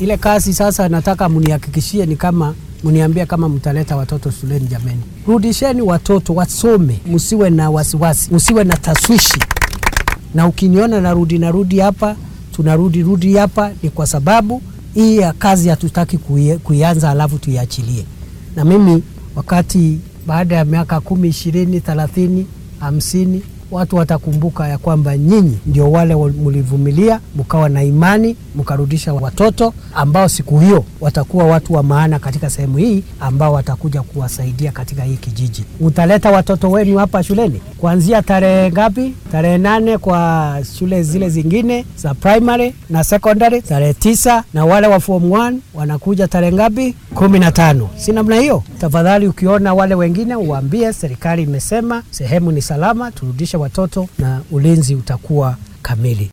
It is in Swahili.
Ile kazi sasa nataka mnihakikishie ni kama mniambie kama mtaleta watoto shuleni. Jameni, rudisheni watoto wasome, msiwe na wasiwasi, msiwe na taswishi. Na ukiniona narudi narudi hapa tunarudi rudi hapa, ni kwa sababu hii ya kazi hatutaki kui- kuianza alafu tuiachilie. Na mimi wakati baada ya miaka kumi, ishirini, thelathini, hamsini watu watakumbuka ya kwamba nyinyi ndio wale wa- mlivumilia, mkawa na imani, mkarudisha watoto ambao siku hiyo watakuwa watu wa maana katika sehemu hii, ambao watakuja kuwasaidia katika hii kijiji. Utaleta watoto wenu hapa shuleni kuanzia tarehe ngapi? Tarehe nane kwa shule zile zingine za primary na secondary, tarehe tisa na wale wa form 1 wanakuja tarehe ngapi? kumi na tano. Si namna hiyo? Tafadhali ukiona wale wengine uwaambie serikali imesema sehemu ni salama, turudishe watoto na ulinzi utakuwa kamili.